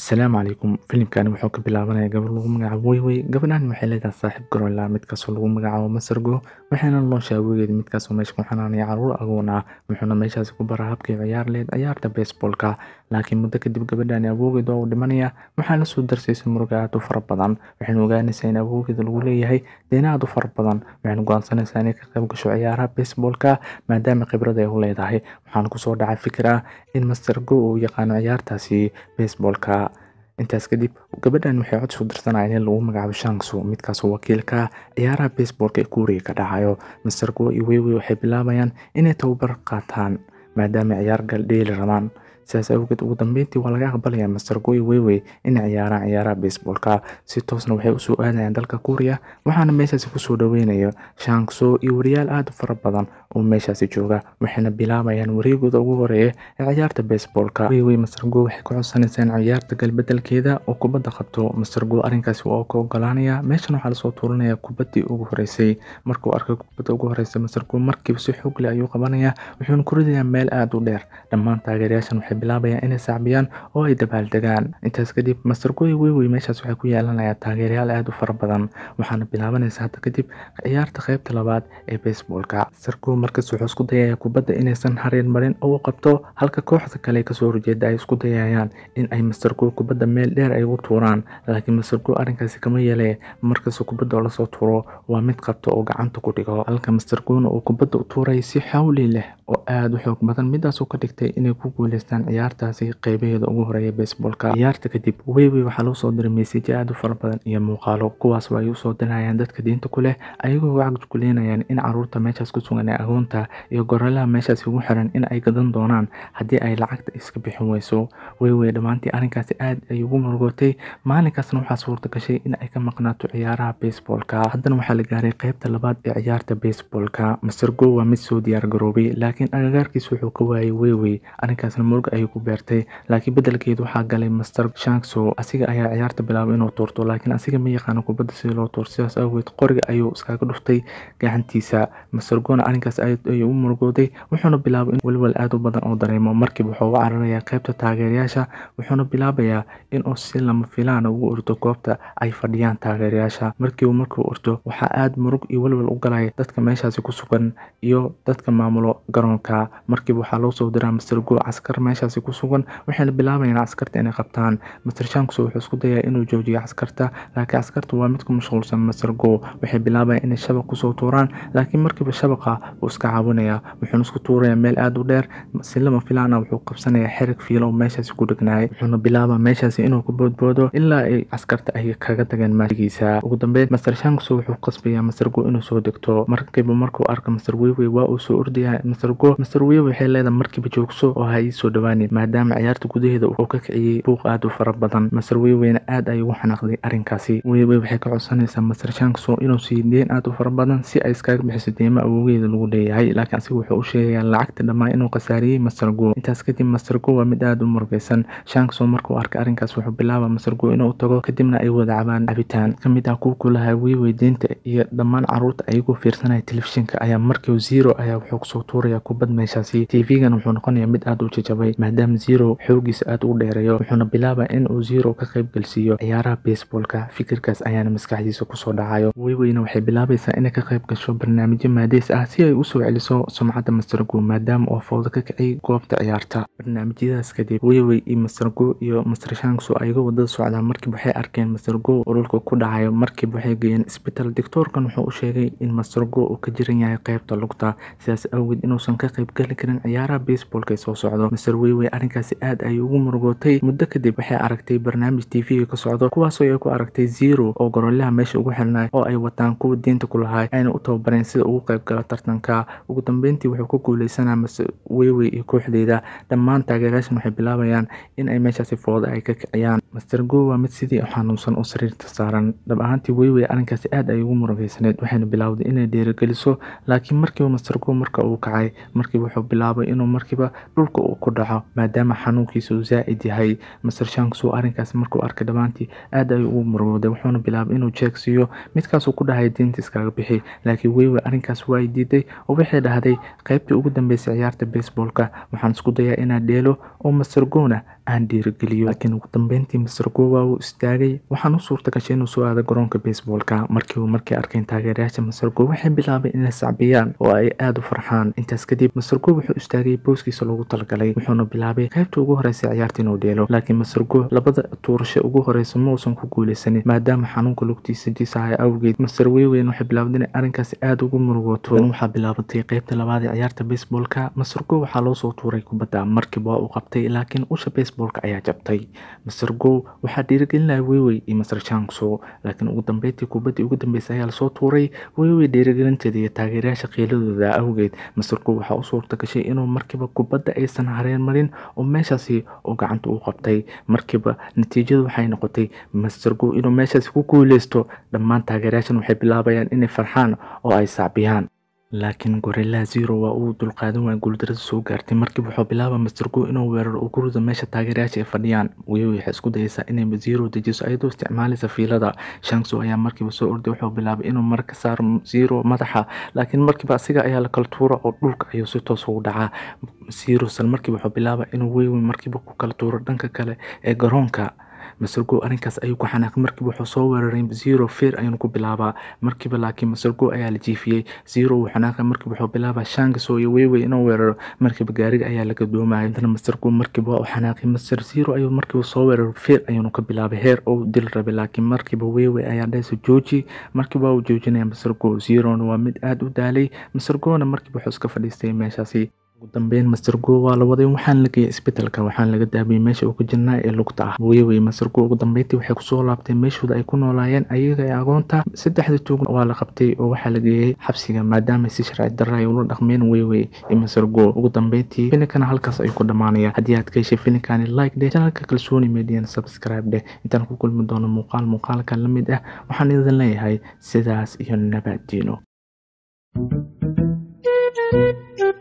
Asalaamu calaykum filimkani wuxuu ka bilaabanayaa gabar lagu magacaabo Weywey gabadhan waxay leedahay saaxiib gorilla midkaasoo lagu magacaabo Masargo waxayna nolosha awgeed midkaasoo meesha ku xanaanaya caruur agoon ah wuxuuna meeshaasi ku baraa habkii ciyaar leed ciyaarta baseballka laakiin muddo kadib gabadhani awoogeed waa uu dhimanaya waxaa la soo darsaysay murugo aad u fara badan waxayna ogaanaysaa in awoogeeda lagu leeyahay deena aad u fara badan waxayna go'aansanaysaa inay ka qayb gasho ciyaaraha baseballka maadaama khibrad ay u leedahay waxaana kusoo dhacay fikir ah in Masargo uu yaqaano ciyaartaasi baseballka intaas kadib gabadhan waxay cod soo dirsanayaan in lagu magacaabo Shangsu midkaasoo wakiilka ah ciyaaraha baseballka ee Kuuriga ka dhacayo Masargo iyo Weywey waxay bilaabayaan inay tababar qaataan maadaama ciyaar gal dheeli rabaan sidaas awgeed ugu dambeyntii waa laga aqbalayaa Masargo iyo Weywey inay ciyaaraan ciyaaraha baseballka si toosna waxay usoo aadayaan dalka Kuuriya waxaana meeshaasi kusoo dhaweynaya Shangsu iyo wariyaal aad u fara badan oo meeshaasi jooga waxayna bilaabayaan wareegooda ugu horeeya ee ciyaarta baseballka Weywey Masargo waxay ku codsanaysaa in ciyaarta galbedelkeeda oo kubadda qabto Masargo arrinkaasi waa ka ogolaanaya meeshan waxaa lasoo tuuranaya kubaddii ugu horeysay markuu arkay kubadda ugu horeysa Masargo markiiba si xoog leh ayuu qabanaya wuxuuna ku ridayaa meel aad u dheer dhammaan taageerayaashan waxay bilaabayaan inay sacbiyaan oo ay dabaaldegaan intaas kadib Masargo iyo Weywey meeshaas waxay ku yeelanayaan taageerayaal aad u fara badan waxaana bilaabanaysa hadda kadib ciyaarta qaybta labaad ee baseballka Masargo markaas wuxuu isku dayayaa kubadda inaysan hareer marin oo uu qabto halka kooxda kale kasoo horjeeda ay isku dayayaan in ay Masargo kubadda meel dheer ay ugu tuuraan laakiin Masargo arrinkaasi kama yeelay markasta kubadda oo lasoo tuuro waa mid qabto oo gacanta ku dhigo halka Masargona uu kubadda u tuuray si xawli leh oo aad u xoog badan midaasoo ka dhigtay inay ku guuleystaan ciyaartaasi qeybaheeda ugu horeeya baseballka ciyaarta kadib Weywey waxaa loo soo diray meesajyo aad u fara badan iyo muuqaalo kuwaas oo ay usoo dirayaan dadka diinta ku leh ayagoo wacdi ku leenayaan in caruurta meeshaas ku sugan ee agoonta iyo gorillaha meeshaasi ugu xiran in ay gadan doonaan haddii ay lacagta iska bixin weyso Weywey dhammaantii arrinkaasi aad ay ugu murugootay maalinkaasna waxaa suurta gashay in ay ka maqnaato ciyaaraha baseballka haddana waxaa la gaaray qaybta labaad ee ciyaarta baseballka Masargo waa mid soo diyaar garoobay laakiin agagaarkiisa wuxuu ka waayay Weywey arrinkaasna murugo ayuu ku beertay laakiin beddelkeedu waxaa galay Master Shangsu asiga ayaa ciyaarta bilaabay inuu tuurto laakiin asiga ma yaqaano kubadda sida loo tuuro sidaas awgeed qoriga ayuu iskaga dhuftay gacantiisa Masargona arrinkaas aad ayuu u murugooday wuxuuna bilaabay in walwal aad u badan oo dareemo markiiba wuxuu uga cararayaa qaybta taageerayaasha wuxuuna bilaabayaa inuu si lama filaan ugu ordo goobta ay fadhiyaan taageerayaasha markiiba markuu ordo waxaa aad murug iyo walwal u galaya dadka meeshaasi ku sugan iyo dadka maamulo garoonka markiiba waxaa loo soo diraa Masargo caskar meeshaasi ku sugan waxayna bilaabayaan askarta inay qabtaan Master Shangsu wuxuu isku dayaa inuu joojiyo askarta laakiin askarta waa mid ku mashquulsan Masargo waxay bilaabayaan inay shabaq kusoo tuuraan laakiin markiiba shabaqa uu iska caawinaya wuxuuna isku tuurayaa meel aad u dheer si lama filaan ah wuxuu qabsanayaa xerig fiilo oo meeshaasi ku dhegnaayay wuxuuna bilaabaa meeshaasi inuu ku boodboodo ilaa ay askarta ay kaga tageen maashigiisa ugu dambeyn Master Shangsu wuxuu qasbayaa Masargo inuu soo degto markiiba markuu arko Master Weywey waa uu soo ordayaa Masargo Master Weywey waxay leedahay markiiba joogso oo ha ii soo dhawaanin maadaama ciyaarta gudaheeda uu ka kiciyey buuq aad u fara badan Master Weyweyna aad ayuu ugu xanaaqday arrinkaasi Weywey waxay ka codsanaysaa Master Shangsu inuu siiyo deen aad u fara badan si ay iskaga bixiso deymo awoogeeda lagu leeyahay laakiin asiga wuxuu u sheegayaa lacagta dhammaan inuu khasaariyey Masargo intaas kadib Masargo waa mid aad u murugaysan Shangsu markuu arkay arrinkaas wuxuu bilaabaa Masargo inuu tago kadibna ay wada cabaan cabitaan kamid ah kuwa ku lahaa Weywey deynta iyo dhammaan caruurta ayagoo fiirsanaya telefishinka ayaa markiiba Zero ayaa wuxuu kusoo tuurayaa kubad meeshaasi TV-gan wuxuu noqonayaa mid aad u jajabay maadaama Zero xoogiisa aad u dheereeyo wuxuuna bilaabaa in uu Zero ka qayb galsiiyo ciyaaraha baseballka fikirkaas ayaana maskaxdiisa kusoo dhacayo Weyweyna waxay bilaabaysaa inay ka qayb gasho barnaamijyo maadeys ah si ay u soo celiso sumcadda Masargo maadaama uu fowdo ka kiciyay goobta ciyaarta barnaamijyadaas kadib Weywey iyo Masargo iyo Master Shangsu ayagoo wadada socdaan markiiba waxay arkeen Masargo oo dhulka ku dhacayo markiiba waxay geeyeen isbitaal doctorkan wuxuu u sheegay in Masargo uu ka jiran yahay qaybta lugta sidaas awgeed inuusan ka qayb gali karin ciyaaraha baseballka ee soo socdo Master Weywey arrinkaasi aad ayuu ugu murugootay muddo kadib waxay aragtay barnaamij TV ka socdo kuwaasoo ay ku aragtay Zero oo gorillaha meesha ugu xirnay oo ay wataan kuwa diinta ku lahay ayna u tababareen sida ugu qayb gala tartanka ugu dambeyntii wuxuu ku guuleysanaa Master Weywey iyo kooxdeeda dhammaan taageerayaashan waxay bilaabayaan in ay meeshaasi foodo ay ka kiciyaan Master Go waa mid sidii xanuunsan oo sariirta saaran dhab ahaantii Weywey arrinkaasi aad ay ugu murugaysaneed waxayna bilowday inay dhiirigeliso laakiin markiiba Master Go marka uu kacay markiiba wuxuu bilaabay inuu markiiba dhulka uu ku dhaco maadaama xanuunkiisa uu zaa'id yahay Master Shangsu arrinkaasi markuu arkay dhammaantii aad ayuu ugu murugooday wuxuuna bilaabay inuu jeeg siiyo midkaasuu ku dhahay diinta iskaga bixi laakiin Weywey arrinkaas waa ay diiday oo waxay dhahday qaybtii ugu dambeysay ciyaarta baseballka waxaan isku dayaa inaan dheelo oo Master Gona aan dhiirigeliyo laakiin ugu dambeyntii master go waa uu istaagay waxaan u suurta gashay inuu soo aado garoonka baseballka markii uu markay arkeen taageerayaasha master go waxay bilaabeen inay sacbiyaan oo ay aada u farxaan intaas kadib master go wuxuu istaagay booskiisa loogu talagalay wuxuuna bilaabay qaybta ugu horeysa ciyaarta inuu dheelo laakiin master go labada tuurasho ugu horeysa ma uusan ku guuleysanin maadaama xanuunka lugtiisa diisahay awgeed master weyweyn waxay bilaabday inay arrinkaasi aada ugu murugooto waxaa bilaabatay qaybta labaad ee ciyaarta baseballka master go waxaa loo soo tuuray kubadda markiiba waa uu qabtay laakiin usha baseballka ayaa jabtay master go waxaa dhiirigelinaya weywey iyo master changso laakiin ugu dambeyntii kubaddii ugu dambeysay ayaa lasoo tuuray weywey dhiirigelinteeda iyo taageerayaasha qiiladooda awgeed master go waxaa u suurta gashay inuu markiiba kubadda aysan hareen marin oo meeshaasi oo gacanta u qabtay markiiba natiijadu waxay noqotay master go inuu meeshaasi ku guuleysto dhammaan taageerayaashan waxay bilaabayaan inay farxaan oo ay sacbiyaan laakiin gorilla zero waa uu dulqaadan waaya guuldarada soo gaartay markiiba wuxuu bilaaba master go inuu weeraro uu ku rido meesha taageerayaasha ay fadhiyaan weyow waxay isku dayeysaa inay zero dejiso ayadoo isticmaalaysa fiilada shangso ayaa markiiba soo orday wuxuu bilaabay inuu mar ka saaro zero madaxa laakiin markiiba asiga ayaa la kala tuura oo dhulka ayuu si toos ugu dhacaa zero sal markiiba wuxuu bilaaba inuu weywey markiiba ku kala tuuro dhanka kale ee garoonka masergo arrinkaas ayuu ku xanaaqay markiiba wuxuu soo weeraray zero feer ayuuna ku bilaabaa markiiba laakiin masergo ayaa la jiifiyey zero wuu xanaaqay markiiba wuxuu bilaabaa shangaso iyo weywey inuu weeraro markiiba gaariga ayaa laga doomaya intana masergo markiiba waa u xanaaqay master zero ayuu markiiba soo weeraray feer ayuuna ka bilaabay heer oo dil rabay laakiin markiiba weywey ayaa dhahaysa jooji markiiba waa uu joojinaya masergo zerona waa mid aada u daalay masergona markiiba wuxuu iska fadhiistay meeshaasi ugu dambeyn master go waa la waday waxaan la geeyay isbitaalka waxaan laga daabiyey meesha uu ka jirnaa ee lugta ah weywey master go ugu dambeyntii waxay kusoo laabtay meeshooda ay ku noolaayeen ayaga ee agoonta saddexda tuug waa la qabtay oo waxaa la geeyey xabsiga maadaama si sharci darra ay ula dhaqmeen weywey iyo master go ugu dambeyntii filinkana halkaas ayuu ku dhammaanaya haddii aad ka heshay filinkani like dheh channelka kalsooni median subscribe dheh intaan ku kulmi doono muuqaal muuqaalka la mid ah waxaan idin leeyahay sidaas iyo nabaddiino